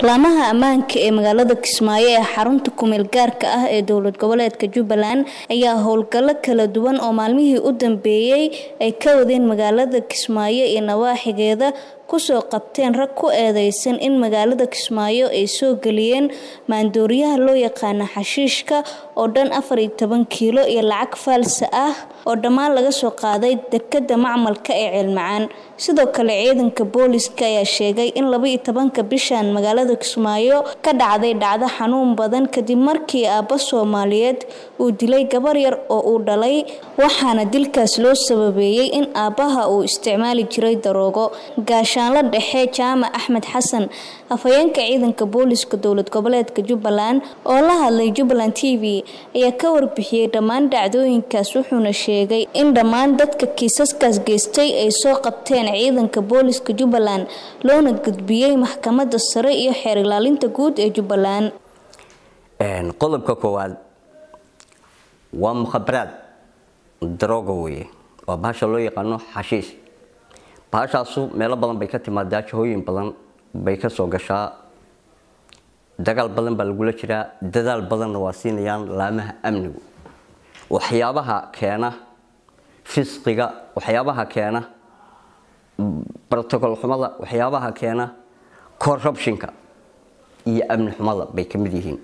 laamaha ammaanka ee magaalada kismaayo ee xarunta kumeel gaarka ah ee dowlad goboleedka jubbaland ayaa howlgallo kala duwan oo maalmihii u dambeeyey ay ka wadeen magaalada kismaayo iyo nawaaxigeeda kusoo qabteen rag ku eedeysan in magaalada kismaayo ay soo geliyeen maandooriyaha loo yaqaana xashiishka oo dhan afar iyo toban kiilo iyo lacag faalsa ah oo dhammaan laga soo qaaday dekada macmalka ee ceelmacaan sidoo kale ciidanka booliska ayaa sheegay in laba iyo tobanka bishan magaalada kismaayo ka dhacday dhacdo xanuun badan kadib markii aabba soomaaliyeed uu dilay gabar yar oo uu dhalay waxaana dilkaas loo sababeeyey in aabbaha uu isticmaali jiray daroogo gaashaanla dhexe jaamac axmed xasan afhayeenka ciidanka booliska dowlad goboleedka jubbaland oo la hadlay jubbaland t v ayaa ka warbixiyey dhammaan dhacdooyinkaas wuxuuna sheegay in dhammaan dadka kiisaskaas geystay ay soo qabteen ciidanka booliska jubbaland loona gudbiyey maxkamadda sare iyo xeer ilaalinta guud ee jubbaland qodobka koowaad waa mukhabaraad darooga weye waa bahasha loo yaqaano xashiis bahashaasu meelo badan bay ka timaadaa jahooyin badan bay ka soo gashaa dagaal badan baa lagula jiraa dadaal badanna waa siinayaan laamaha amnigu waxyaabaha keena fisqiga waxyaabaha keena brotocol xumada waxyaabaha keena corruptionka iyo amni xumada bay ka mid yihiin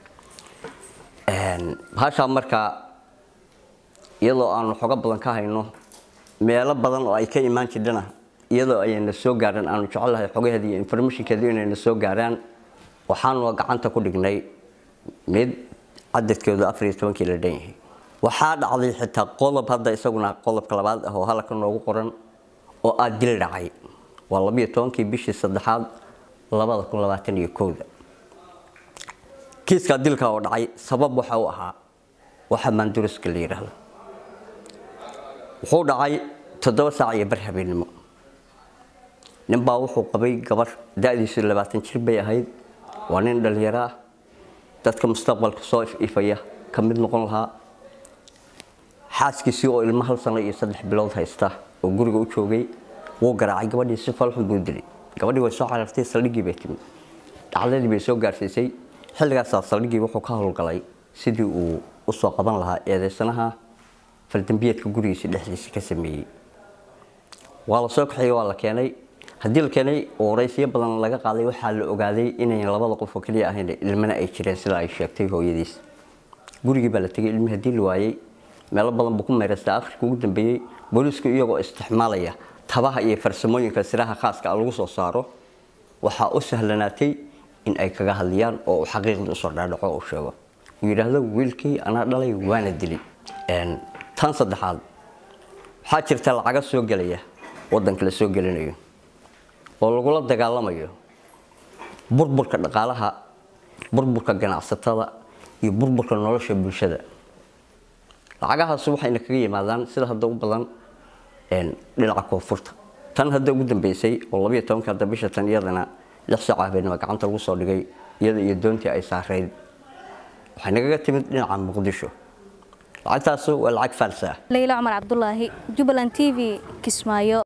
bahashaa markaa iyadoo aanu xogo badan ka hayno meelo badan oo ay ka imaan jirdhana iyadoo ayayna soo gaaraan aanu jecelahay xogaheeda iyo informationkeedu inayna soo gaaraan waxaanu gacanta ku dhignay mid cadadkeedu afar iyo tobankii la dhan yahay waxaa dhacday xitaa qodob hadda isaguna qodobka labaad ah oo halka noogu qoran oo aad dil dhacay waa labiyo tobankii bishii saddexaad labada kun labaatan iyo kowda kiiskaa dilka oo dhacay sabab waxa u ahaa waxa maanduriska la yidhaahdo wuxuu dhacay toddoba saac iyo bar habeennimo ninbaa wuxuu qabay gabar da-diisu labaatan jir bay ahayd waa nin dhallinyaro ah dadka mustaqbalka soo ififaya ka mid noqon lahaa xaaskiisii oo ilmo hal sano iyo saddex bilood haysta oo guriga u joogay wuu garaacay gabadhii si falxun buu dilay gabadhii way soo carartay saldhiggii bay timid dhacdadii bay soo gaarsiisay xilligaasaa saldhiggii wuxuu ka howlgalay sidii uu usoo qaban lahaa eedeysanaha faldambiyeedka gurigiisa dhexdiisa ka sameeyey waa la soo kaxeeyey waa la keenay haddii la keenay waraysiyo badan laga qaaday waxaa la ogaaday inayn labada qof oo keliya ahayn ilmana ay jireen sida ay sheegtay hooyadiis gurigii baa la tegay ilmi haddii la waayey meelo badan buu ku meeraystay akhirka ugu dambeeyey booliisku iyagoo isticmaalaya tabaha iyo farsamooyinka siraha khaaska lagu soo saaro waxaa u sahlanaatay in ay kaga hadliyaan oo uu xaqiiqda usoo dhaadhaco uu sheego uu yidhaahdo wiilkii anaa dhalay waana dili tan saddexaad waxaa jirta lacaga soo gelaya wadanka la soo gelinayo oo lagula dagaalamayo burburka dhaqaalaha burburka ganacsatada iyo burburka nolosha bulshada lacagahaas waxayna kaga yimaadaan sida hadda u badan dhinaca koonfurta tan hadda ugu dambeysay oo labiyo tobanka hadda bisha tan iyadana lix saac habeenimo gacanta lagu soo dhigay iyada iyo doontii ay saarayd waxay nagaga timid dhinaca muqdisho lacagtaas waa lacag faalsa ah leyla cumar cabdulaahi jubbaland t v kismaayo